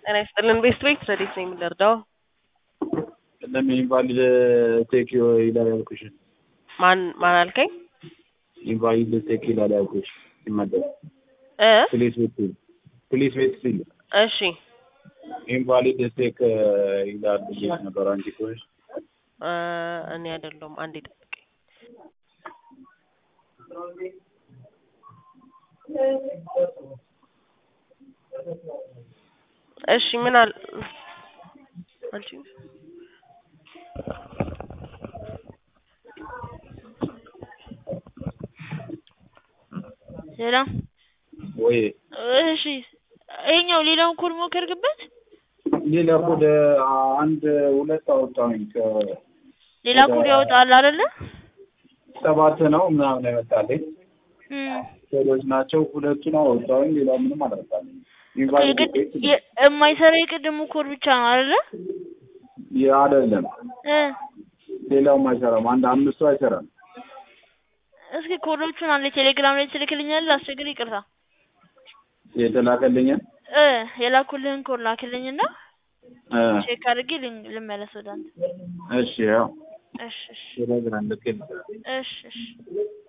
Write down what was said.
ጤና ይስጥልን ቤስት ቤት ረዴት ነው የምንረዳው? ለምን ኢንቫሊድ ቴክ ይላል ያልኩሽን ማን ማን አልከኝ? ኢንቫሊድ ቴክ ይላል ያልኩሽ ሲመደብ እ ፕሊስ ቤት ሲል ፕሊስ ቤት ሲል እሺ ኢንቫሊድ ቴክ ይላል ብዬሽ ነበር። አንቺ ኮሽ እ እኔ አይደለሁም። አንዴ ጠብቀኝ። እሺ ምን አል አንቺ ሰላም ወይ እሺ፣ ይሄኛው ሌላውን ኮድ ሞከርክበት? ሌላ ኮድ አንድ ሁለት አወጣሁኝ ሌላ ኮድ ያወጣል አይደለ? ሰባት ነው ምናምን ያመጣልኝ እም ኮዶች ናቸው። ሁለቱን አወጣሁኝ። ሌላ ምንም አላመጣልኝ። ኢንቫሊድ የቅድ- ቴክ የ- የማይሰራ የቅድሙ ኮድ ብቻ ነው አይደለ? አይደለም፣ እ ሌላውም አይሰራም። አንድ አምስቱ አይሰራም። እስኪ ኮዶቹን አንዴ ቴሌግራም ላይ ትልክልኛለህ? አስቸግር ይቅርታ። የተላከልኝን እ የላኩልህን ኮድ ላክልኝና እ ቼክ አድርጌ ልን- ልመለስ ወደ አንተ። እሺ ያው እሺ እሺ ቴሌግራም ልክ እሺ እሺ